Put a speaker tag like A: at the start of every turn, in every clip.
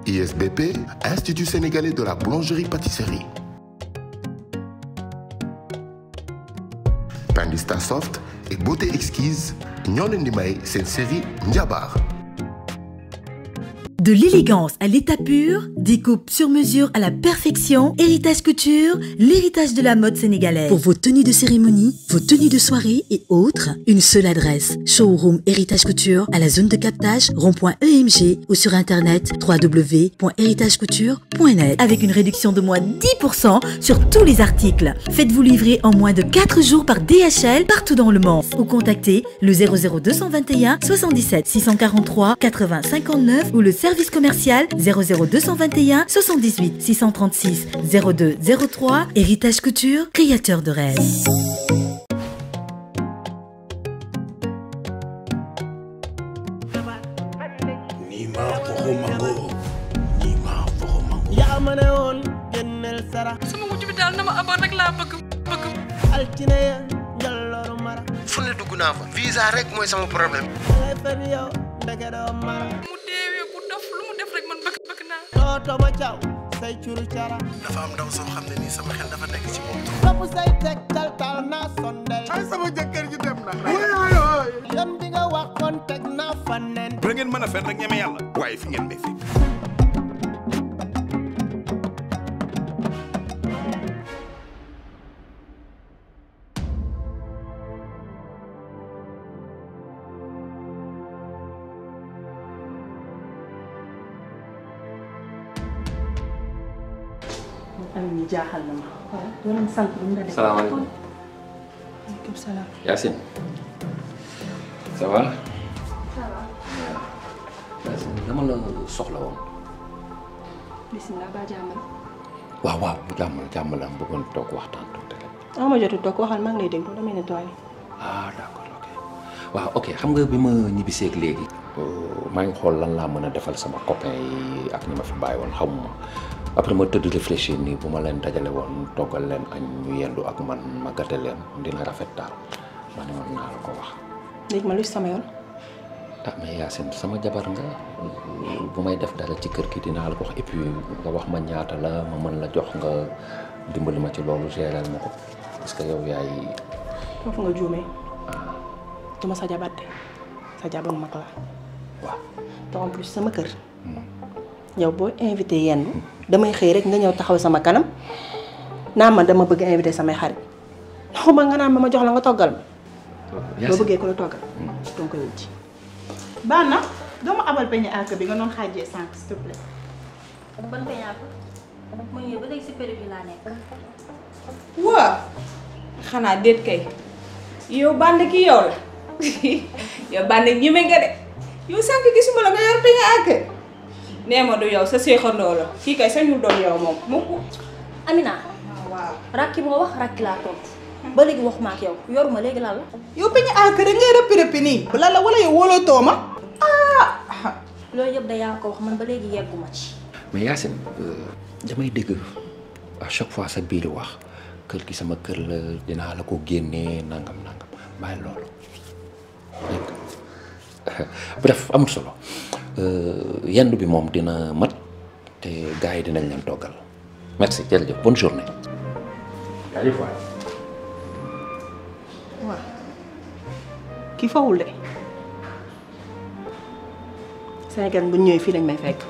A: ISBP Institut sénégalais de la boulangerie-pâtisserie Pandista Soft et Beauté Exquise ñoo leen di may seen série Njabar
B: De l'élégance à l'état pur, des coupes sur mesure à la perfection, Héritage Couture, l'héritage de la mode sénégalaise. Pour vos tenues de cérémonie, vos tenues de soirée et autres, une seule adresse. Showroom Héritage Couture à la zone de captage rond.emg ou sur internet www.héritagecouture.net avec une réduction de moins 10% sur tous les articles. Faites-vous livrer en moins de 4 jours par DHL partout dans le monde ou contactez le 00221 77 643 80 59 ou le service commercial 00221 78 636 02 03 Héritage Couture, créateur de rêves.
C: Nima foxo mango Nima foxo mango
D: yaa ma ne woon génneel sara
E: sama wujj bi daal na ma amoon rek laa bëgg bëgg
D: altine ya njallooru mara
F: fu ne dugg naa fa visa rek mooy sama problème
D: dangay fen yow ndeke doo mara
E: mu deewee ku dof lu mu def rek man bëgg bëgg naa
D: tooto ma caw say curu cara
F: dafa am ndaw soo xam ne nii sama xel dafa nekk ci moom
D: topp say teg tal tal naa sondel
F: ay sama jëkkër ji dem na
D: yoon bi nga waxoon teg naa fa nen
C: da ngeen mën a fen rek ñeme yàlla waaye fi ngeen may fekk
G: am ni jaaxal na ma doo leen sant lu mu la def
H: salaamaaleykum
G: waaleykum salaam
H: Yacine ça va. ça va. Yacine dama la soxla woon.
G: bisimilah ba jàmmal
H: waaw waaw jàmm jàmm la bëggoon toog waxtaan tuuti rek.
G: ah ma jotu toog waxal maa ngi lay déglu damay nettoyé
H: ah d'accord ok waaw ok xam nga bi ma ñibbiseeg léegi. maa ngi xool lan laa mën a defal sama copain yi ak ñi ma fi bàyyi woon xamuma après ma tëdd réfléchir nii bu ma leen dajale woon toggal leen añ ñu yendu ak man ma gàtte leen dina rafet daal ma ne woon naa la ko wax.
G: léegi ma lu ci sama yoon
H: ah mais Yacine sama jabar nga bu may def dara ci kër gi dinaa la ko wax et puis nga wax ma ñaata la ma mën la jox nga dimbali ma ci loolu gérer ma ko parce que yow yaay
G: foofu nga juumee duma sa jabar de sa jabar mag la
H: waaw
G: te en plus sama kër yow boo invité yenn damay xëy rek nga ñëw taxaw sama kanam naa ma dama bëgg invité samay xarit xuma nga naan ma ma jox la nga toggal ma boo bëggee ko la toggal donc koy wuti
I: baax na doo ma abal peñe àgg bi nga doon xaajee sànq s'il te plaît.
J: ban peñaat mu ñëw ba léegi si période bi laa nekk.
I: waa xanaa déet kay yow bànd ki yow la yow bànd ñeme nga de yow sànq gisuma la nga yor peñe àgg nee ma du yow sa séexandoo la kii kay sañul doon yow moom mukk
J: Amina
I: waaw
J: rakki bu nga wax rakki laa tontu ba léegi waxuma ak yow yoruma léegi lan la.
I: yow peñe àgg rek ngay rëppi rëppi nii bu la la wala yow wóolootoo ma ah
J: loolu yëpp da yaa ko wax man ba léegi yegguma ci.
H: mais Yacine damay dégg à chaque fois sa biir wax kër gi sama kër la dinaa la ko génnee nangam nangam bàyyi loolu dégg nga bref amul solo yendu bi moom dina mat te gars yi dinañ leen toggal merci jërëjëf bonne journée. jaajëf waay.
G: waaw kii fawul de Sénégal bu ñëwee fii lañ may fekk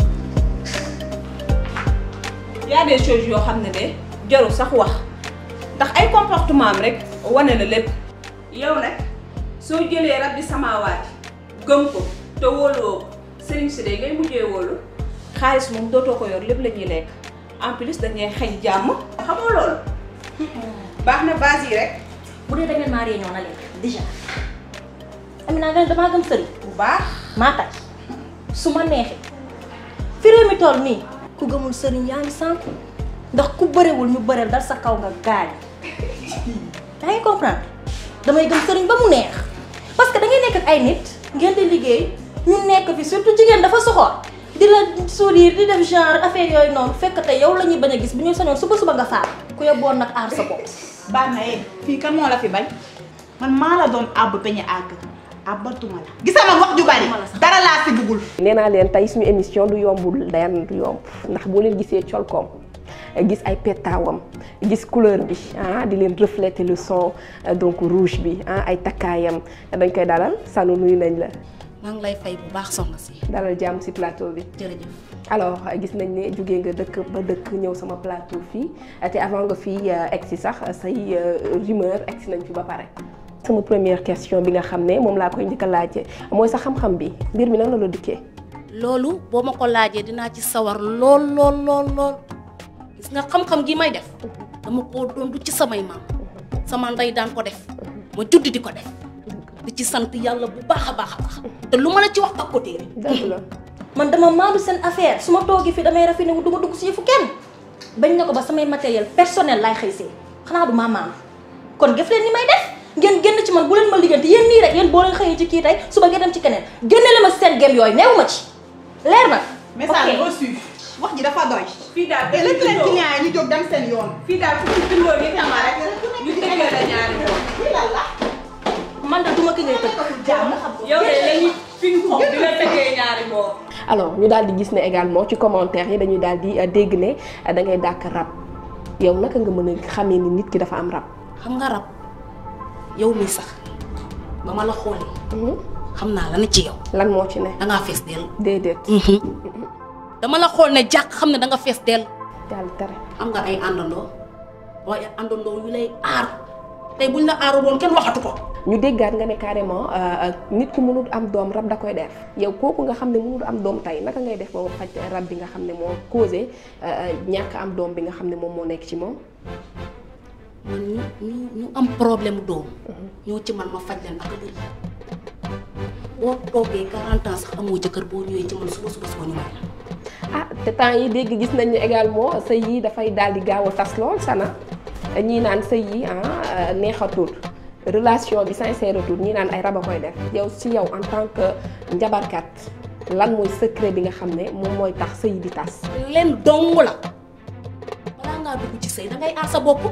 I: y a des choses yoo xam ne de jarul sax wax ndax ay comportement am rek wane na lépp yow nag soo jëlee rab bi samaawaati gëm ko te wóoluwoo ko sëriñ si de ngay mujjee wóolu xaalis moom dootoo ko yor lépp la ñuy lekk en plus dañuy xañ jàmm xamoo loolu baax na base yi rek
J: bu dee da ngeen maa réunion na leen déjà Amina nga ne damaa gëm sëriñ
I: bu baax
J: maa tay su ma neexee fi réew mi toll nii ku gëmul sëriñ yaa ngi sànku ndax ku bëriwul ñu bëreel dal sa kaw nga gaañ yaa ngi comprendre damay gëm sëriñ ba mu neex parce que da ngay nekk ak ay nit ngeen di liggéey ñu nekk fi surtout jigéen dafa soxor di la sourire di def genre affaire yooyu noonu fekk te yow la ñuy bañ a gis bu ñu sañoon suba suba nga faat ku yóbboon nag aar sa bopp.
I: baax na yéen fii kan moo la fi bañ man maa la doon àbb peñe àgg
K: abatuma la gisama wax ju bari dara laa si bugul
L: nee naa leen tey suñu émission du yombul dayan du yomb ndax boo leen gisee colkoom gis ay pettaawam gis couleur bi ah di leen refléter le son donc rouge bi ah ay takkaayam dañ koy dalal sanu nuyu nañ la.
M: maa ngi lay fay bu baax soxna si.
L: dalal jàmm ci plateau bi.
M: jërëjëf.
L: alors gis nañ ne jógee nga dëkk ba dëkk ñëw sama plateau fii te avant nga fii egg si sax say rumeur egg si nañ fi ba pare. sama première question bi nga xam ne moom laa koy njëkk a laajte mooy sa xam-xam bi mbir mi nan la la dikkee.
M: loolu boo ma ko laajee dinaa ci sawar lool lool lool lool gis nga xam-xam gi may def dama koo doon du ci samay maam sama ndey daan ko def ma judd di ko def di ci sant yàlla bu baax a baax a baax te lu ma la ci wax ak ko téere
L: dëgg la.
J: man dama maandu seen affaire su ma toogee fii damay rafetlu wu du ma dugg si yëfu kenn bañ na ko ba samay matériel personnel laay xëy see xanaa du maa maandu kon gëf leen ni may def ngeen génn ci man bu leen ma liggéeyante yéen nii rek yéen boo leen xëyee ci kii tey suba ngeen dem ci keneen génne la ma seen gem yooyu neewu ma ci leer na.
K: message reçu wax ji dafa doy.
I: fii daal
K: et lépp leen client yi ñu jóg dem seen yoon.
I: fii daal fu ñu bindoo yi xam rek ñu tëggee la ñaari moom.
K: lii lan la.
J: man de duma ki ngay tëgg.
K: jàmm
I: yow de lañuy ping pong di la tëggee ñaari moom.
L: alors ñu daal di gis ne également ci commentaire yi dañuy daal di dégg ne da ngay dàkk rab yow naka nga mën a xamee ni nit ki dafa am rab.
M: xam nga rab yow mi sax ba ma la xoolee. xam naa la ne ci yow.
L: lan moo ci ne.
M: da ngaa fees dell.
L: déedéet.
M: dama la xool ne jàkk xam ne da nga fees dell.
L: yàlla tere.
M: am nga ay àndandoo waaye àndandoo yu lay aar tey buñ la aaru woon kenn waxatu ko.
L: ñu déggaat nga ne carrément nit ku mënul am doom rab da koy def yow kooku nga xam ne mënul am doom tey naka ngay def ba faj rab bi nga xam ne moo causé ñàkk am doom bi nga xam ne moom moo nekk ci moom.
M: man ñu ñu ñu am problème doom. ñoo ci man ma faj leen ak a bëri boo toogee 40 ans sax amoo jëkkër boo ñëwee ci man suba suba suba ñu may la.
L: ah te temps yi dégg gis nañ ne également sëy yi dafay daal di gaaw a tas lool sana ñii naan sëy yi ah neexatul relation bi sincèretul ñii naan ay rab a koy def yow si yow en tant que njabarkat lan mooy secret bi nga xam ne moom mooy tax sëy di tas.
M: leen dong la balaa ngaa dugg ci sëy da ngay aar sa bopp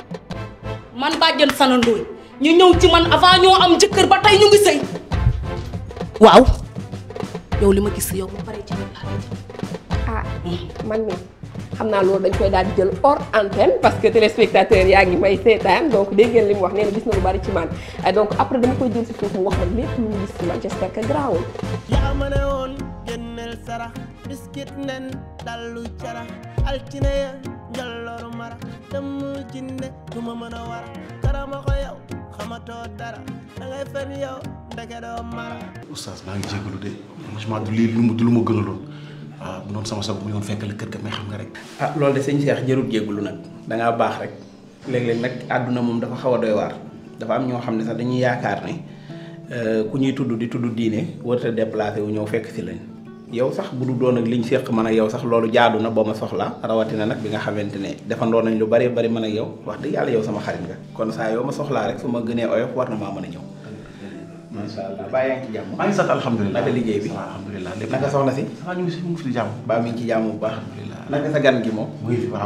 M: man bàjjen Sana Ndoye ñu ñëw ci man avant ñoo am jëkkër ba tey ñu ngi sëy waaw yow li ma gis yow ba pare ci biir laa
L: ah man mi xam naa loolu dañ koy daal di jël hors antenne parce que téléspectateur yaa ngi may seetaan donc dégg ngeen li mu wax nee na gis na lu bari ci man donc après dama koy jël si suuf mu wax ma lépp lu mu gis ci man j'espère que garaawul.
D: yaa ma ne woon génneel sarax biskit nen dallu cara altine ya njolloru mara demu jinne du ma mën a war karama ko yow xamatoo dara da ngay fen yow ndeke doo mara
C: oustaz maa ngi jégalu de franchement du lii lu mu du lu ma gënaloon waaw bu doon sama sago mu yoon fekk la kër ga mais xam nga rek
N: ah loolu de sëñ Cheikh jërut jégalu nag da ngaa baax rek léeg-léeg nag àdduna moom dafa xaw a doy waar dafa am ñoo xam ne sax dañuy yaakaar ne ku ñuy tudd di tudd diine warut a déplacé wu ñëw fekk si lañ yow sax bu du doon ak liñ séq man ak yow sax loolu jaadu na boo ma soxla rawatina nag bi nga xamante ne defandoo nañ lu bari bari man ak yow wax dëgg yàlla yow sama xarit nga kon saa yow ma soxlaa rek su ma gënee oyof war na maa mën a ñëw macha allah baa yaa ngi ci jàmm
C: maa ngi sant alhamdulilah
N: naka liggéey bi
C: waaw alhamdulilah lépp
N: naka soxna si
C: waaw ñu ngi si mu ngi fi di jàmm
N: baa mi ngi ci jàmm bu baax naka sa gan gi moom
C: mu ngi fi waaw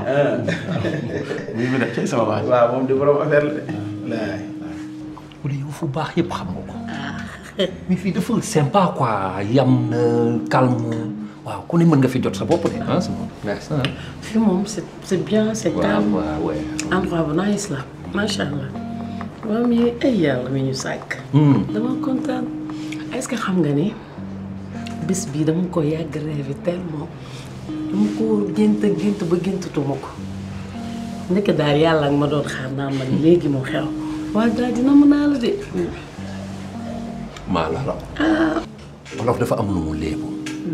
C: mu ngi fi de cay sama baax
N: waaw moom di borom affaire la de laay
H: ku ne yow fu baax yëpp xam nga ko mais fii dafa sympa quoi yam na calme waaw ku ne mën nga fi jot sa bopp de ah sama merci ah.
O: fii moom c'est c'est bien c'est calme
H: waaw waaw
O: endroit bu nice la macha allah waaw mais ay yàlla mi ñu sàkk. dama kontaan est-ce que xam nga ni bis bii dama ko yàgg rêvé tellement dama ko gént gént ba géntatuma ko ndeke daal yàlla ak ma doon xaar naa man léegi mu xew waaye daal dina mën naa la de.
H: maa la la wolof dafa am lu mu léebu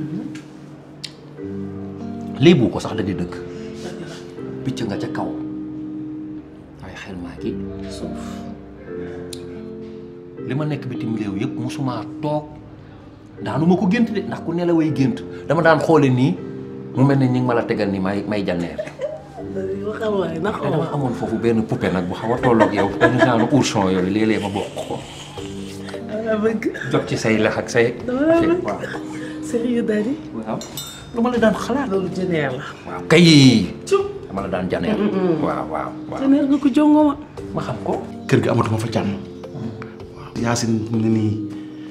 H: léebu ko sax da di dëgg picc nga ca kaw waaye xel maa ngi suuf li ma nekk bitim réew yëpp musuma toog daanu ma ko gént de ndax ku nelaway gént dama daan xoole nii mu mel ne ñi ngi ma la tegal ni may may janneer
O: waxal waay na
H: te dama amoon foofu benn poupée nag bu xaw a tolloog yow benn genre ourson yooyu léeg-léeg ma bokk ko
O: dama bëgg.
H: jot ci say lex ak say
O: dama la bëgg
H: waaw
O: sérieux Dadi.
H: waaw lu ma la daan xalaat
O: loolu jëneer la.
H: waaw kay dama la daan janeer waaw waaw waaw
O: jëneer nga ko jongo ma.
H: ma xam ko
C: kër gi amatuma fa jàmm waaw Yacine mu ne nii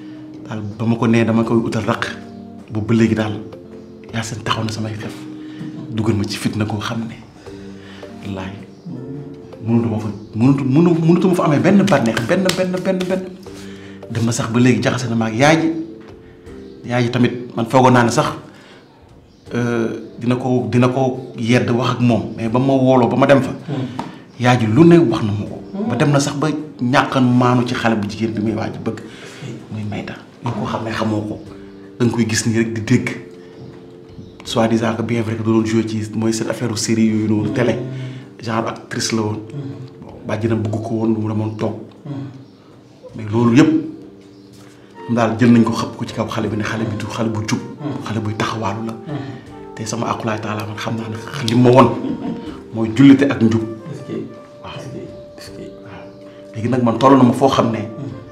C: daal ba ma ko nee dama koy utal raq boobu ba léegi daal yaa seen taxaw na samay xef dugal ma ci fitna koo xam ne wallaay mënutuma fa mënutu mënu mënutuma fa amee benn bànneex benn benn benn benn dem na sax ba léegi jaxase na ma ak yaay ji yaay ji tamit man foogoon naa ne sax dina ko dina ko yedd wax ak moom mais ba ma wooloo ba ma dem fa yaay ji lu ne wax na ma ko ba dem na sax ba ñàkkan maanu ci xale bu jigéen bi muy waaj bëgg muy mayta ñu ko xam ne xamoo ko da nga koy gis nii rek di dégg soi-disant que bien vrai que doon joué ci mooy cette affaire série yooyu noonu télé genre actrice la woon bàjjina bëgg ko woon mu demoon toog mais loolu yëpp daal jël nañ ko xëpp ko ci kaw xale bi ne xale bi du xale bu jub xale buy taxawaalu la te sama akulaay taala man xam naa ne li ma won mooy jullite ak njub waaw léegi nag man toll na ma foo xam ne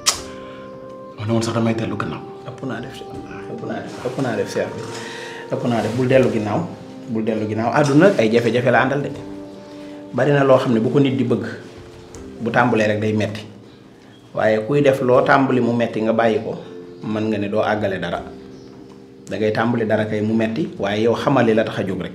C: ma ne woon sax damay dellu gannaaw
N: ëpp naa def ëpp naa def ëpp naa def seex bi ëpp naa def bul dellu ginnaaw bul dellu ginnaaw àdduna ay jafe-jafe la àndal de bari na loo xam ne bu ko nit di bëgg bu tàmbalee rek day metti waaye kuy def loo tàmbali mu metti nga bàyyi ko mën nga ne doo àggale dara da ngay tàmbali dara kay mu metti waaye yow xamali la tax a jóg rek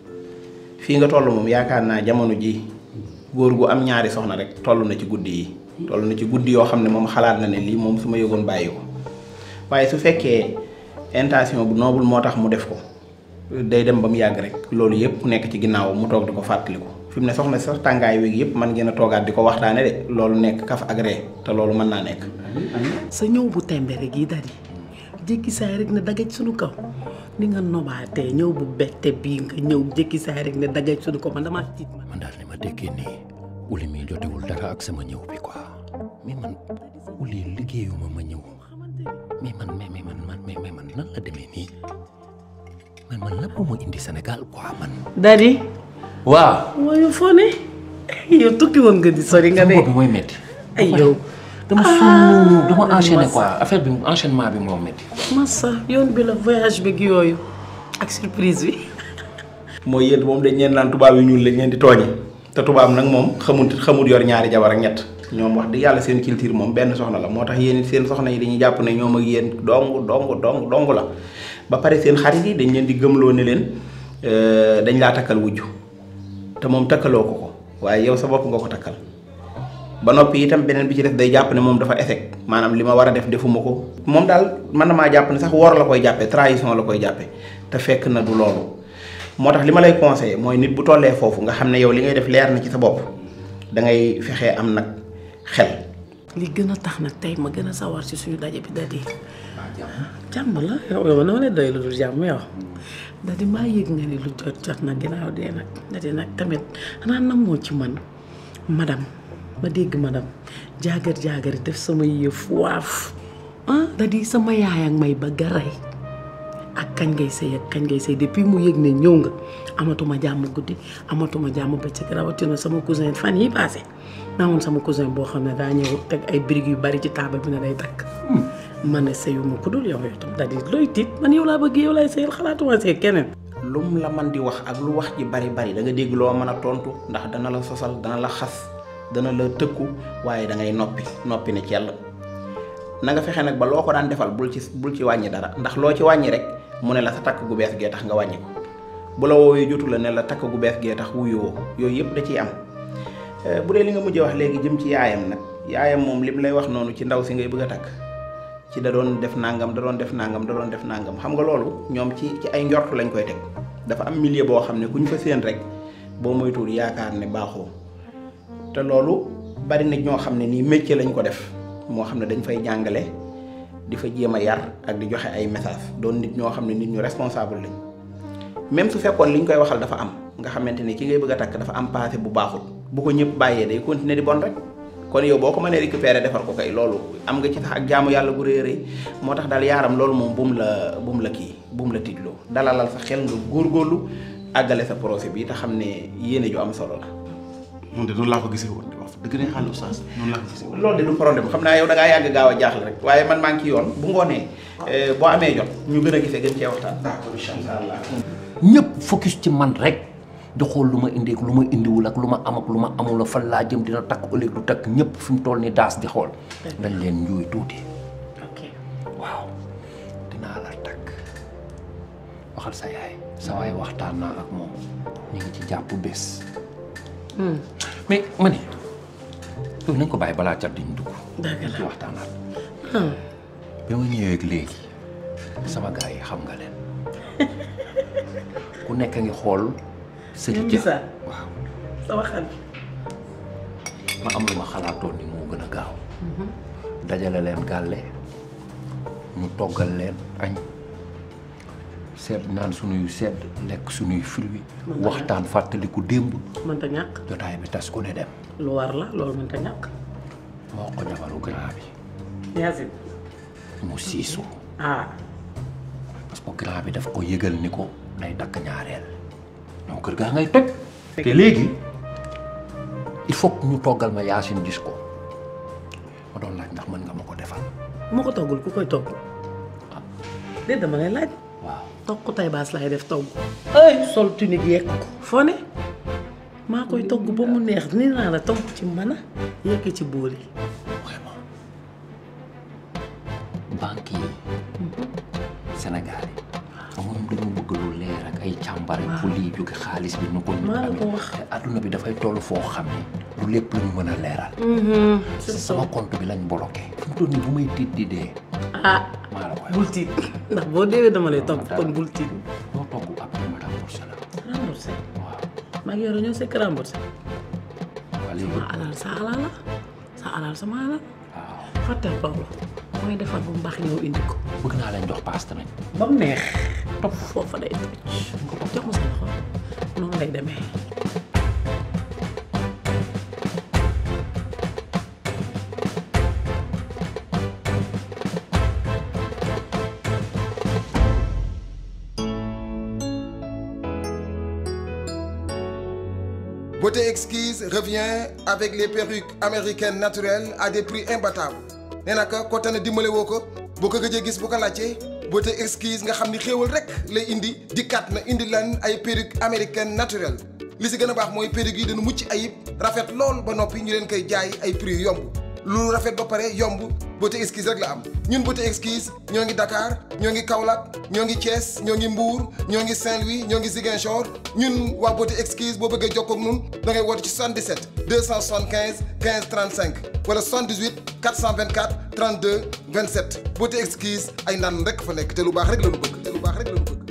N: fii nga toll moom yaakaar naa jamono ji góor gu am ñaari soxna rek toll na ci guddi yi toll na ci guddi yoo xam ne moom xalaat na ne lii moom su ma yëgoon bàyyi ko waaye su fekkee intention bu noble moo tax mu def ko day dem ba mu yàgg rek loolu yëpp nekk ci ginnaaw mu toog di ko fàttaliku fi mu ne soxna sax tàngaay wi yëpp man ngeen a toogaat di ko waxtaane de loolu nekk kaf ak ree te loolu mën naa nekk.
O: sa ñëw bu tembe rek yi dari jékki saay rek ne dagaj suñu kaw ni nga nobaatee ñëw bu bette bii nga ñëw jékki saay rek ne dagaj suñu kaw man damaa tiit ma.
H: man daal ni ma déggee nii uli mi jotewul dara ak sama ñëw bi quoi mais man uli liggéeyuma ma ñëw mais man mais mais man man mais man nan la demee nii man man lan moo ma indi Sénégal quoi man.
O: Dadi.
H: waaw.
O: mooy foo ne yow tukki woon nga di sori nga de.
H: sama bopp bi mooy métti.
O: ay yow.
H: dama sonn dama enchaîné quoi affaire bi enchaînement bi moo métti.
O: Massa yoon bi la voyage bi yooyu ak surprise bi.
N: mooy yéen moom dañ leen naan tubaab yu ñuul lañ leen di tooñe te tubaab nag moom xamut xamut yor ñaari jabar ak ñett ñoom wax dëgg yàlla seen culture moom benn soxna la moo tax yéen seen soxna yi dañuy jàpp ne ñoom ak yéen dong dong dong dong la ba pare seen xarit yi dañ leen di gëmloo ne leen dañ laa takkal wujju te moom takkaloo ko ko waaye yow sa bopp nga ko takkal ba noppi itam beneen bi ci def day jàpp ne moom dafa échec maanaam li ma war a def defuma ko moom daal mën na maa jàpp ne sax wor la koy jàppee trahison la koy jàppee te fekk na du loolu moo tax li ma lay conseillé mooy nit bu tollee foofu nga xam ne yow li ngay def leer na ci sa bopp da ngay fexee am nag xel.
O: li gën a tax nag tey ma gën a sawar ci suñu daje bi dadi jàmm la yow yow na ma lay doy lu dul jàmm yow dadi maa yëg nga ni lu jot jot na ginnaaw dee nag dadi nag tamit xanaa namoo ci man madame ma dégg madame jaagar jaagar def sama yëf waaf ah dadi sama yaay ak may ba garay ak kañ ngay sëy ak kañ ngay sëy depuis mu yëg ne ñëw nga amatuma jàmm guddi amatuma jàmm bëccëg rawatina sama cousin fan yi passé naa woon sama cousin boo xam ne daa ñëw teg ay briques yu bari ci taabal bi ne day takk ma ne sëyuma ku dul yow yow tam daal di looy tiit man yow laa bëgg yow laay sëyal xalaatuma sëy keneen
N: lum la man di wax ak lu wax ji bari bari da nga dégg loo mën a tontu ndax dana la sosal dana la xas dana la tëkku waaye da ngay noppi noppi ne ci yàlla na nga fexe nag ba loo ko daan defal bul ci bul ci wàññi dara ndax loo ci wàññi rek mu ne la sa takk gu bees gee tax nga wàññi ko bu la woowee jotu la ne la takk gu bees gee tax wuyoo yooyu yëpp da ciy am bu dee li nga mujjee wax léegi jëm ci yaayam nag yaayam moom lim lay wax noonu ci ndaw si ngay bëgg a takk ci da doon def nangam da doon def nangam da doon def nangam xam nga loolu ñoom ci ci ay njortu lañ koy teg dafa am milieu boo xam ne ku ñu fa séen rek boo moytuwul yaakaar ne baaxoo te loolu bari na ñoo xam ne nii métier lañ ko def moo xam ne dañ fay jàngale di fa jéem a yar ak di joxe ay message doon nit ñoo xam ne nit ñu responsable lañ même su fekkoon li ñu koy waxal dafa am nga xamante ni ki ngay bëgg a takk dafa am passé bu baaxul bu ko ñëpp bàyyee day continuer di bon rek kon yow boo ko mënee récupérer defar ko kay loolu am nga ci sax ak jaamu yàlla gu rëy a rëy moo tax daal yaaram loolu moom bu mu la bu mu la kii bu mu la tiitloo dalalal sa xel nga góorgóorlu àggale sa projet bi te xam ne yéene ju am solo la.
C: moom de noonu laa ko gisee woon di wax dëgg ne xaalis oustaz noonu laa ko gisee woon.
N: loolu de du problème xam naa yow da ngaa yàgg gaaw a jaaxle rek waaye man maa ngi ci yoon bu ngoonee boo amee jot ñu gën a gisee gën cee waxtaan. d'accord incha allah.
H: ñëpp focus ci man rek di xool lu ma indi ak lu ma indiwul ak lu ma am ak lu ma amul fan laa jëm dina takk ëllëg du takk ñëpp fi mu toll ni daas di xool. dañ leen njuuy tuuti.
O: ok
H: waaw. waxal sa yaay sa waay waxtaan naa ak moom ñu ngi ci jàpp bés mais ma ne loolu nañ ko bàyyi balaa cat di ñu dugg
O: dëgg la
H: ci waxtaanaat bi ma ñëwee ak léegi sama gars yi xam nga leen ku nekk ngi xool sëñ
O: ñoom
H: ja
O: Bisa sama xarit
H: ma am lu ma xalaatoon ni moo gën a gaaw dajale leen gàlle ñu toggal leen añ seet naan sunuy sedd lekk sunuy fruits waxtaan fàttaliku démb
O: mënta ñàkk
H: jotaay bi tas ku ne dem
O: lu war la loolu mënta ñàkk
H: moo ko jabaru grand bi
O: Yacine
H: mu siisu
O: ah
H: parce que grand bi daf ko yëgal ni ko day takk ñaareel ñoo kër gaa ngay toj te léegi il faut que ñu toggal ma Yacine gis ko ma doon laaj ndax mën nga ma ko defal
O: moo ko toggul ku koy togg déet dama lay laaj
H: waaw
O: togg ko tay baas laay def togg ay sol tunique yekk ko foo ne maa koy togg ba mu neex ni naa la togg ci mën a yekk ci bool yi
H: banque yi Sénégal yi moom dañu bëgg lu leer ak ay càmbare pour lii jóge xaalis bi nu ko nit
O: maa la ko
H: amee
O: wax.
H: te adduna bi dafay toll foo xam ne lu lépp la ñu mën a leeral
O: c'est
H: sama compte bi lañ bloqué fi mu toll nii bu may tiit di dee
O: ah
H: maa la koy
O: bul tiit ndax boo deewee dama lay togg kon bul tiit
H: moo togg après ma remboursé la
O: remboursé maa ngi yore ñoo sekk remboursé
H: waa léegi
O: sama alal sa alal la sa alal sama alal fàttal loolu mooy defar bu mu baax ñëw indi ko
H: bëgg naa leen jox paas tamit
O: ba mu neex topp foofa day toj jox ma sa loxo noonu lay demee
P: Beauté Exquise revient avec les perruques américaines naturelles à des prix imbattables nee na ko ko tane dimbale woo ko boo ko gëjee gis bu ko laajtee Beauté Exquise nga xam ni xéewal rek lay indi dikkaat na indi lan ay perruques américaines naturelles li si gën a baax mooy perruques yi dañu mucc ayib rafet lool ba noppi ñu leen koy jaay ay prix yu yomb lu rafet ba pare yomb Beauté Exquise rek la am ñun Beauté Exquise ñoo ngi Dakar ñoo ngi Kaolack ñoo ngi Thiès ñoo ngi Mbour ñoo ngi Saint-Louis ñoo ngi Ziguinchor ñun waa Beauté Exquise boo bëggee jokkoo ak ñun da ngay woote ci 77 275 15 35 wala 78 424 32 27 Beauté Exquise ay naan rek fa nekk te lu baax rek la ñu bëgg te lu baax rek la ñu bëgg.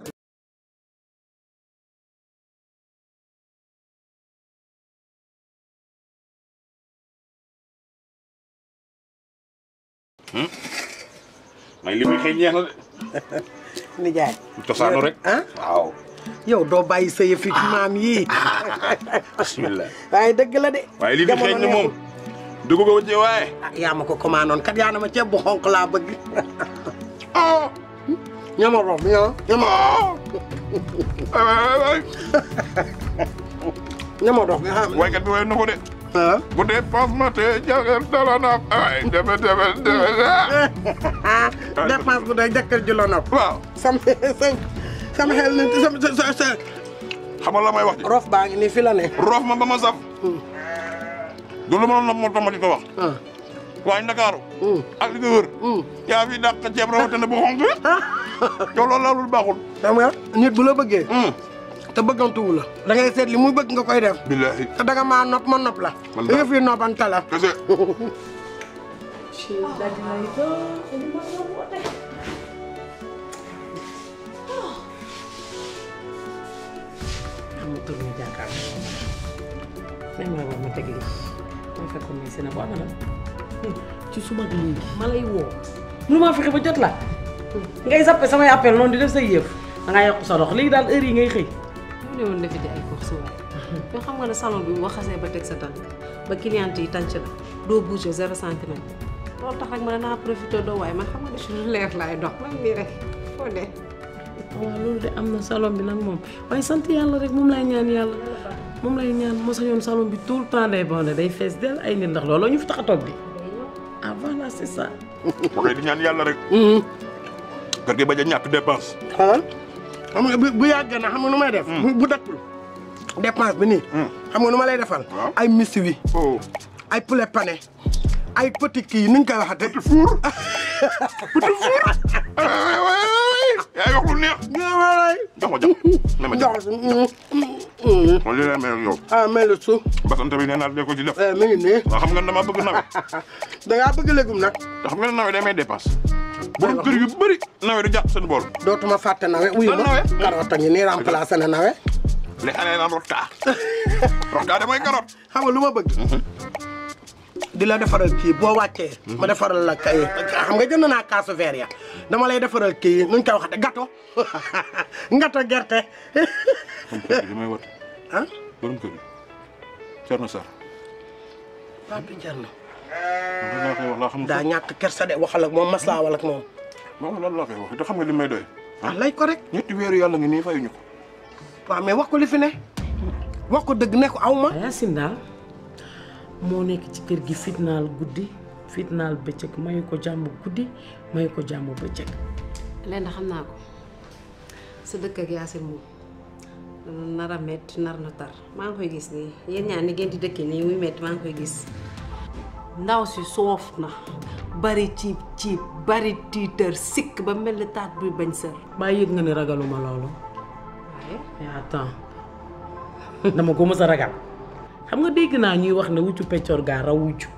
C: may li muy xëy ñeex na de.
Q: nijaay
C: cosaanu rek.
Q: ah
C: waaw.
Q: yow doo bàyyi sa yëfi maam yii
C: bismillah.
Q: waaye dëgg la de
C: waaye li fi xeeñ ni moom. dugg ko ci waaye.
Q: ah yaa ma ko commandé kat yaa na ma ceeb bu xonq laa bëgg ñama rof ñoo ñama ñama rof nga xam
C: waykat bi way na ko de. bu dee pansement te jagal dala na ay deme deme deme
Q: dépense bu day jëkkër ji la nopp
C: waaw
Q: sam sama xel ni sam sa sa
C: xam nga la may wax ji.
Q: rof baa ngi nii fi la ne
C: roof ma ba ma saf. du lu ma doon moo tax ma di ko wax. waaye Ndakaaru. ak li ko wër. yaa fi dàq ceeb rawatina bu xonk. yow loolu laalul baaxul.
Q: xam nga nit bu la bëggee te bëggantuwu la da ngay seet li muy bëgg nga koy def
C: billahi
Q: te danga maa nopp ma nopp la
C: Man
Q: yëf yi noppante la
C: kese
O: amul tur ñu jàkkaar même ma ma teg lii ma fekk muy si na bu amana ci suba ak léegi ma lay woo mënu maa fexe ba jot la ngay zappe samay appel noonu di def say yëf da ngaa yokk sa dox léegi daal heure yi ngay xëy
R: mu ne woon defi di ay course waay yoo xam nga ne salon bi boo xasee ba teg sa tànk ba cliente yi tànc la doo bouger zéro centimètre loolu tax rek ma ne naa profité doo waaye man xam nga ne si lu leer laay dox man nii rek foo dee
O: waaw loolu de am na salon bi nag moom waaye sant yàlla rek moom lay ñaan yàlla moom lay ñaan moo sañoon salon bi tout le temps day bon day fees del ay nit ndax looloo ñu fi tax a toog bi ah voilà c'est ça
C: waxee di ñaan yàlla rek. kër gi bañ a ñàkk dépense.
Q: xoolal xam nga bu bu yàggee na xam nga nu may def bu bu dëkkul dépense bi nii xam nga nu ma lay defal ay miswi ay poulet pané ay petit kii nuñ koy waxate petit four
C: petit four ay wax lu neex.
Q: ñëwalay.
C: jox ma jox ma ma jox ma li lay mel ak yow.
Q: ah mel na su.
C: basante bi nee naa dee ko ci def.
Q: mi ngi nii.
C: waaw xam nga dama bëgg nawet.
Q: da ngaa bëgg légume nag.
C: te xam nga ne nawet day may dépense. borom kër yu bëri nawet du jàpp seen bool.
Q: dootuma fàtte nawe wuyu ma carotte a ngi nii remplacé na nawe.
C: li année naan rotta. rotta de mooy carotte.
Q: xam nga lu ma bëgg. di la defaral kii boo wàccee. ma defaral la kay xam nga jënd naa kaasu verre ya dama lay defaral kii nuñ koy waxate gâteau ngato gerte.
C: borom kër gi may wat.
Q: ah.
C: borom kër gi. Thierno Sarr.
Q: Pape Thierno.
C: loolu laa koy wax laa xam
Q: daa ñàkk kersa de waxal ak moom maslaawal ak moom.
C: moom loolu laa koy wax te xam nga li may doy.
Q: ah lay ko rek.
C: ñetti weeru yàlla ngi nii fayuñu ko.
Q: waaw mais wax ko li fi ne. wax ko dëgg ne ko aw ma.
O: Yacine daal moo nekk ci kër gi fitnaal guddi fitnaal bëccëg mayu ko jàmm guddi mayu ko jàmm bëccëg.
R: lenn xam naa ko sa dëkk ak Yacine moom nar a metti nar na tar maa ngi koy gis nii yéen ñaar ni ngeen di dëkkee nii muy metti maa ngi koy gis ndaw si soof na bari ciib ciib bari tiitër sikk ba mel ni taat buy bañ sër
O: baa yëg nga ne ragaluma loolu.
R: waaye
O: mais attends dama ko mës a ragal xam nga dégg naa ñuy wax ne wuccu peccor gaa raw wuccu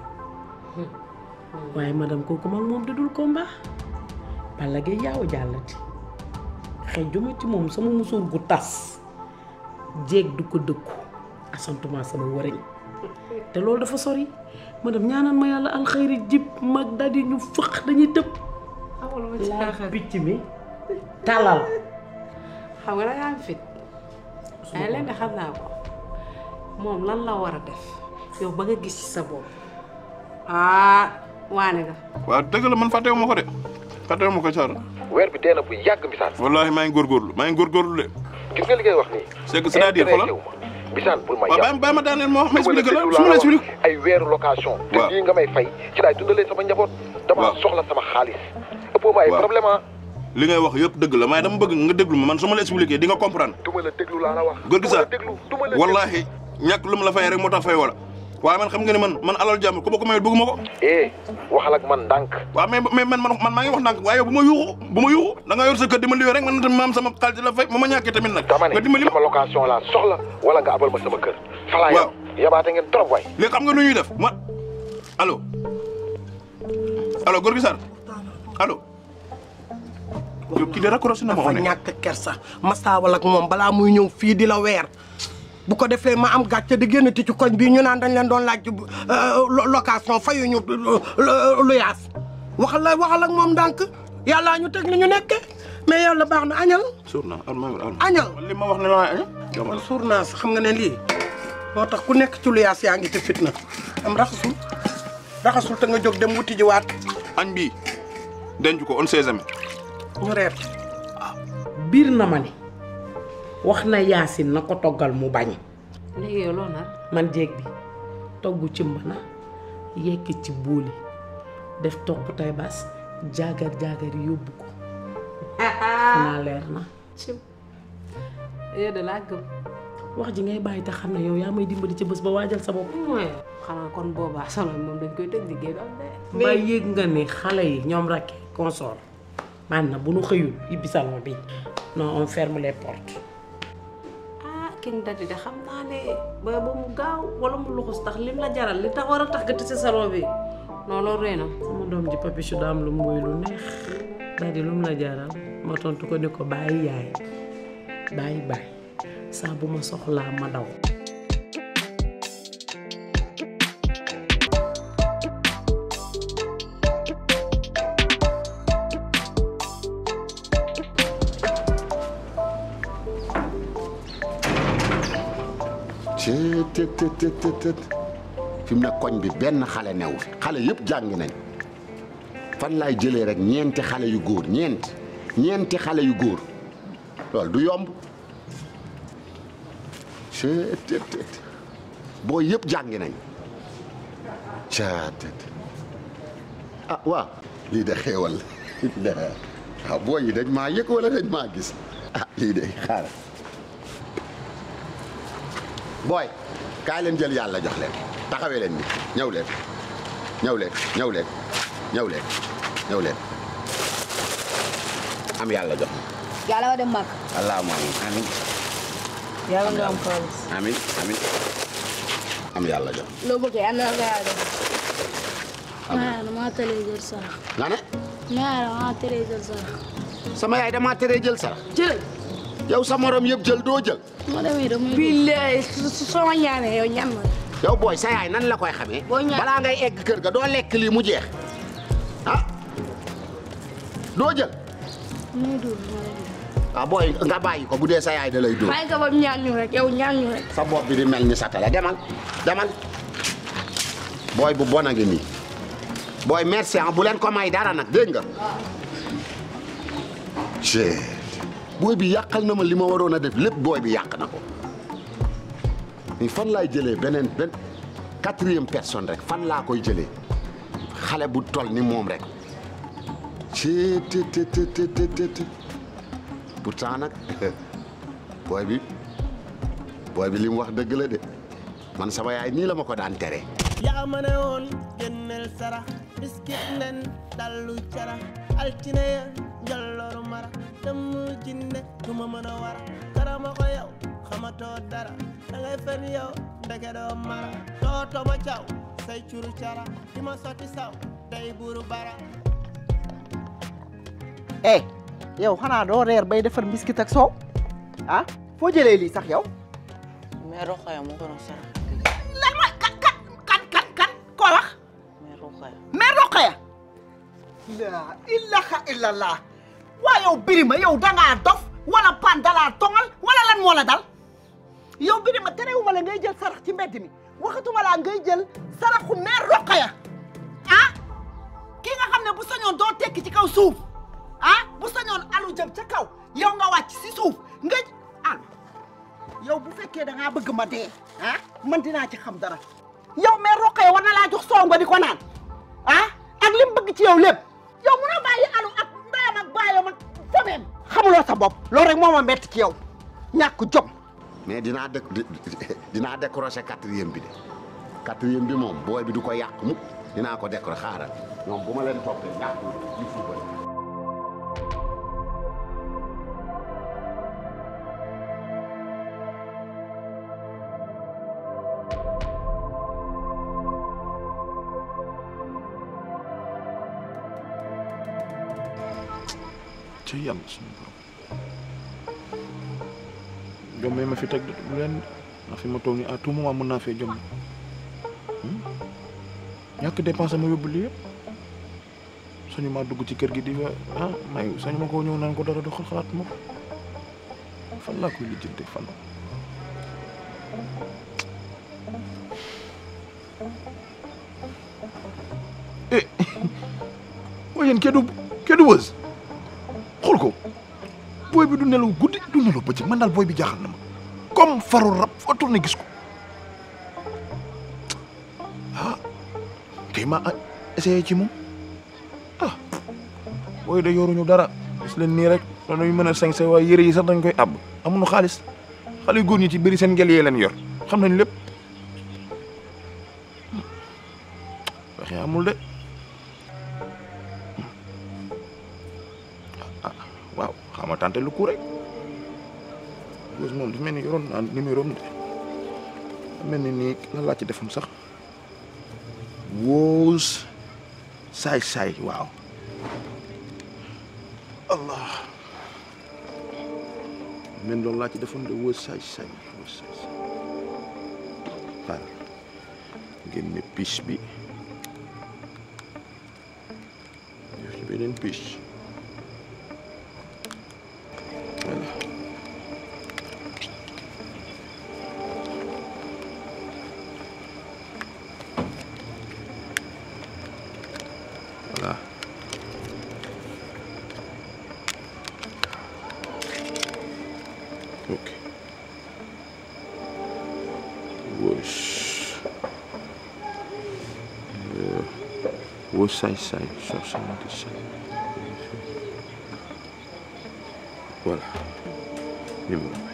O: waaye madame kooku mag moom da dul combat Balla Gaye yaaw jàllati xejjuma ci moom sama musóor gu tas jéeg du ko dëkku asantuma sama wariñ te loolu dafa sori madame ñaanal ma yàlla alxayri jib mag daldi ñu fëq dañuy tëb
R: xamul ma ci
O: laa picc mi talal
R: xam nga dangaa am fit waaye lenn xam naa ko moom lan la war a def yow ba nga gis ci sa bopp ah waane nga
C: waaw dëgg la man fàttewu ma ko de fàttewu ma ko Thiar.
H: weer bi dee na bu yàgg bisaan.
C: wallaahi maa ngi góorgóorlu maa ngi góorgóorlu de.
H: gis nga li ngay wax nii.
C: c'est que c'est-à-dire xoolal
H: bisaan bul ma
C: waaw bàyyi bàyyi ma daaneel ma wax ma expliqué la su ma la expliqué.
H: ay weeru location. te lii nga may fay ci laay dundalee sama njaboot. dama soxla sama xaalis. ëppoo ma ay problème ah.
C: li ngay wax yëpp dëgg la mais dama bëgg nga déglu ma man su ma la expliqué di nga comprendre.
H: du ma la déglu laa la wax.
C: góor gi sax
H: déglu du ma la
C: wallaahi ñàkk lu ma la fay rek moo tax fay wala waaye man xam nga ne man man alal jàmm ku ma ko mayut bëgguma ko.
H: eh waxal ak man ndànk.
C: waaw mais mais man man maa ngi wax ndànk waaye bu ma yuuxu bu ma yuuxu da nga yor sa kër di ma liwee rek man tamit ma am sama xaalis la fay ma ma ñàkkee tamit nag.
H: dama ne
C: nga dimbali ma
H: sama location laa soxla wala nga abal ma sama kër. falaa yam yabaate ngeen trop waay.
C: léegi xam nga nu ñuy def ma allo allo góor gi Sarr allo. yow kii de raccroché na ma
Q: dafa ñàkk kersa masaawal ak moom balaa muy ñëw fii di la weer bu ko defee ma am gàcce di génn ti ci koñ bii ñu naan dañ leen doon laaj location fayuñu lu yaas waxal la waxal ak moom ndànk yàllaa ñu teg li ñu nekke mais yàlla baax na añal
C: suur naa
Q: añal
C: li ma wax ne la añal
Q: man suur naa sax xam nga ne lii moo tax ku nekk ci lu yaas yaa ngi ci fitna am raxasul raxasul te nga jóg dem wuti ji waat
C: añ bii denc ko on sait jamais
Q: ñu reer
O: biir na ma ne wax na Yacine na ko toggal mu bañ
R: léegi yow loo nar
O: man jéeg bi togg ci mbana yekk ci booli def togg tay baas jaagar jaagar yóbbu ko xanaa leer na
R: cim yow de laa gëm
O: wax ji ngay bàyyi te xam ne yow yaa may dimbali ci bés ba waajal sa bopp
R: mooy xanaa kon boobaa solo moom dañ koy tëj liggéey du am de
O: mbaa yéeg nga ne xale yi ñoom rakke consort man na bu nu xëyul ibbi salon bi non on ferme les portes
R: ah king dadi de xam naa ne ba ba mu gaaw wala mu luxus tax lim la jaral li tax war a tax nga tëj salon bi non loolu rëy na
O: sama doom ji papichu daa am lu mooy lu neex daal di lu mu la jaral ma tontu ko ni ko bàyyi yaay bàyyi bàyyi saa bu ma soxlaa ma daw
A: cee të të të të të fi mu ne koñ bi benn xale new fi xale yëpp jàngi nañ fan laay jëlee rek ñeenti xale yu góor ñeenti ñeenti xale yu góor loolu du yomb cee të të të boo yëpp jàngi nañ caa të të ah waaw lii de xéewal la ah boo yi dañ maa yëg wala dañ maa gis ah lii de xaaral booy kaay leen jël yàlla jox leen taxawee leen ni ñëw leen ñëw leen ñëw leen ñëw leen ñëw leen am yàlla jox
S: yàlla nga dem màgg
A: allahumma amin
R: yàlla nga am xaalis
A: amin amin am yàlla jox
S: loo bëgg yàlla na nga yàlla def maa dama tëlee jël sarax
A: nga ne
S: maa dama tëlee jël sarax
A: sama yaay damaa teree jël sarax
S: jël
A: yow sa morom yëpp jël doo jël
S: ma demee damay billaay soo ma ñaanee yow ñaan ma
A: yow booy sa yaay nan la koy xamee
S: Boo ñaan-
A: balaa ngay egg kër ga doo lekk lii mu jeex ah doo jël
S: muy dul ma lay
A: ah booy nga bàyyi ko bu dee sa yaay da lay dóor
S: bàyyi ko ba mu ñaan ñu rek yow ñaan ñu rek
A: sa bopp bi di mel ni satala demal demal booy bu bon a ngi nii booy merci ah bu leen ko may dara nag dégg nga cee booy bi yàqal na ma li ma waroon a def lépp booy bi yàq na ko ni fan laay jëlee beneen benn quatrième personne rek fan laa koy jëlee xale bu tol ni moom rek ci te te te te te te te pourtant nag booy bi booy bi li mu wax dëgg la de man sama yaay nii la ma ko daan tere
D: yaa ma ne woon génneel sarax biskit nen dallu cara altine ya njolloru mara dem jinne du ma mën a wara karama ko yow xamatoo dara da ngay fen yow ndeke doo mara doo toma caw say curu cara di ma sotti saw day buru bara
K: eh yow xanaa doo reer bay defar biscuit ak soow ah foo jëlee lii sax yow.
T: mais Rokhaya moo ko doon sarax.
K: lan mooy kan kan kan kan kan koo wax.
T: mais Rokhaya.
K: mais Rokhaya. la ilaha illallah. waa yow Birima yow dangaa dof wala pan dalaa tongal wala lan moo la dal. yow Birima terewuma la ngay jël sarax ci mbedd mi waxatuma laa ngay jël saraxu mère Rokhaya ah kii nga xam ne bu sañoon doo tekki ci kaw suuf ah bu sañoon alu jëm ca kaw yow nga wàcc si suuf nga al yow bu fekkee da ngaa bëgg ma dee ah man dinaa ci xam dara yow mère Rokhaya war na laa jox soow nga di ko naan ah ak li mu bëgg ci yow lépp yow mun a bàyyi alu ak ndeyam ak baayam ak fameem xamuloo sa bopp loolu rek moo ma metti ci yow ñàkk jom
A: mais dinaa dé dinaa décrocher quatrième bi de quatrième bi moom booy bi du ko yàq mukk dinaa ko décrocher xaaral ñoom bu ma leen toppee yàq ñu fubal
C: ci yàlla suñu borom jommee ma fi teg de bu leen ndax fi ma toog nii à tout moment mën naa fee jomm ñàkk dépense ma yóbbu lii yëpp sañu maa dugg ci kër gi di fa ah may sañu ma koo ñëw naan ko dara doxal xalaat ma ko fan laa koy lijjante fan eh waaye yéen keddu keddu wës xool ko booy bi du nelaw guddi du nelaw bëccëg man daal booy bi jaaxal na ma comme faru rab foo tourné gis ko ah kay ma essayé ci moom ah booy da yoruñu dara gis leen nii rek dañuy mën a sañse waaye yëre yi sax dañ koy àbb amuñu xaalis xale yu góor ñi ci bëri seen ngel yee leen yor xam nañ lépp waxe amul de waaw xama tante lu ku rek Weuss moom dafa mel ni yoroon naa numéro am de mel ni nii lan laa ci defoon sax Weuss saay saay waaw allah men loolu laa ci defoon de Weuss saay saay Weuss saay saay xaar génne piche bi def ci beneen piche voilà voilà ok Weuss Euh, Weuss saay saay soixante-dix-sept voilà numéro bi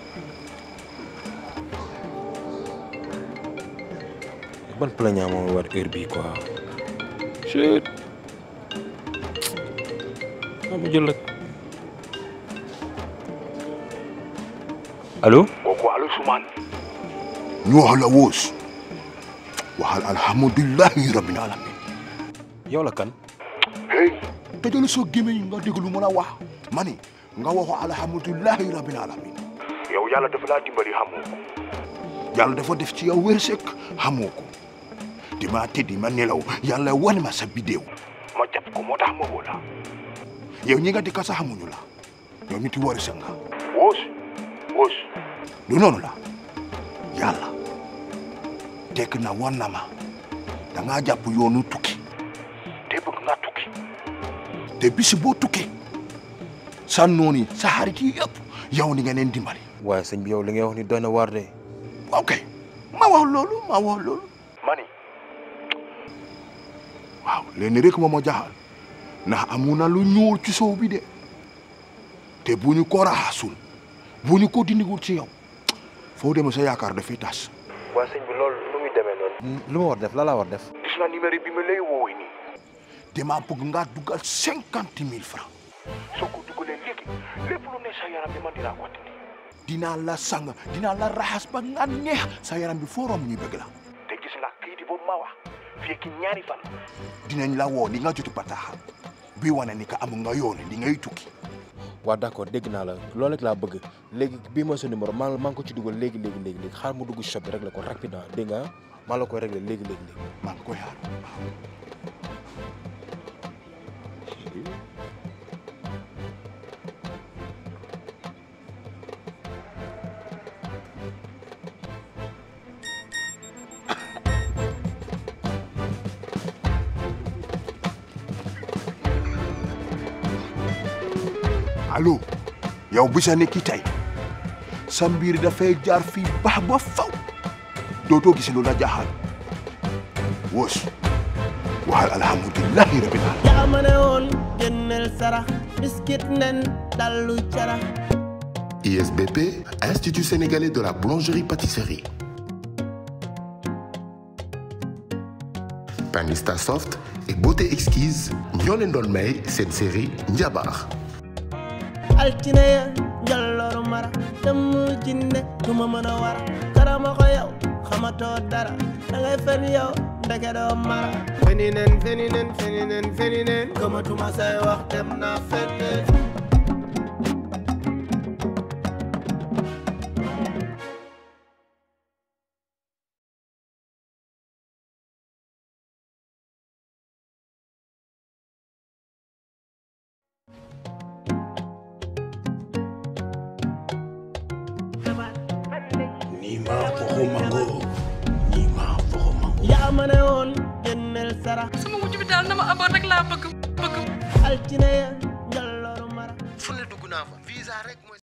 H: ban plaignant moo war heure bii quoi.
C: chut
H: ah ma jël rek. allo.
U: kooku allo Soumane. ñu wax la woos waxal alhamdulilahi rabbil alamin.
H: yow la kan.
U: hey tëjal soo gémmiñ nga déglu mën a wax ma ni nga waxo alhamdulilahi rabbil alamin. yow yàlla dafa laa dimbali xamoo ko yàlla dafa def ci yow wërsëg xamoo ko dima tëddi ma nelaw yàlla wan ma sa bidéew ma jàpp ko moo tax ma woo la yow ñi nga dikka sa xamuñu la yow nit yi wërsëg nga woos woos du noonu la yàlla tekk na wan na ma da ngaa jàpp yoonu tukki te bëgg nga tukki te bisi boo tukki sa nooni sa xarit yi yëpp yow ni nga leen dimbali
H: waaye sëñ bi yow li ngay wax ni doy na waar de.
U: ok ma wax loolu ma wax loolu ma ni waaw léegi rek moo ma jaaxal ndax amu na lu ñuul ci sow bi de te bu ñu ko raxasul bu ñu ko dindigul ci yow foo demee sa yaakaar dafay tas.
H: waaye sëñ bi loolu nu muy demee noonu. lu ma war def la laa war def.
U: gis na numéro bi ma lay woowee nii. damaa bëgg nga dugal cinquante mille francs. soo ko dugalee léegi lépp lu ne sa yaram bi man dinaa ko dindi. dinaa la sang dinaa la raxas ba nga neex sa yaram bi foo romb ñu bëgg la. te gis nga kayit boobu ma wax fii ki ñaari fan. dinañ la woo ni nga joti bataaxal bi wane ni ka am nga yoone li ngay tukki.
H: waaw d'accord dégg naa la loolu rek laa bëgg léegi bii mooy sa numéro maa maa ngi ko ci dugal léegi léegi léegi léegi xaar mu dugg shop bi rek la ko rapidement dégg nga maa la koy réglé léegi léegi léegi.
U: maa ngi koy xaar. allo yow bi sa nekki tey sa mbir dafay jaar fii baax ba faw dootoo gis lu la jaaxal wos waxal alhamdulilahi rabbil alamin
D: yaa ma ne woon génneel sarax biskit nen dallu carax
V: ISBP, Institut sénégalais de la boulangerie-pâtisserie. Panista Soft et Beauté Exquise ñoo leen doon may cette série Njabar.
D: altine ya njolloru mara dem jinne du ma mën a wara karama ko yow xamatoo dara da ngay fen yow ndeke doo mara feni nen feni nen feni nen feni nen gëmatuma say wax dem naa fenne
U: ni ma foxo mango ni ma foxo mango
D: yaa ma ne woon génneel sarax
E: sama wujj bi daal na ma amoon rek laa bëgg bëgg
D: altine ya njolloru mara
F: fu ne dugg naa fa visa rek mooy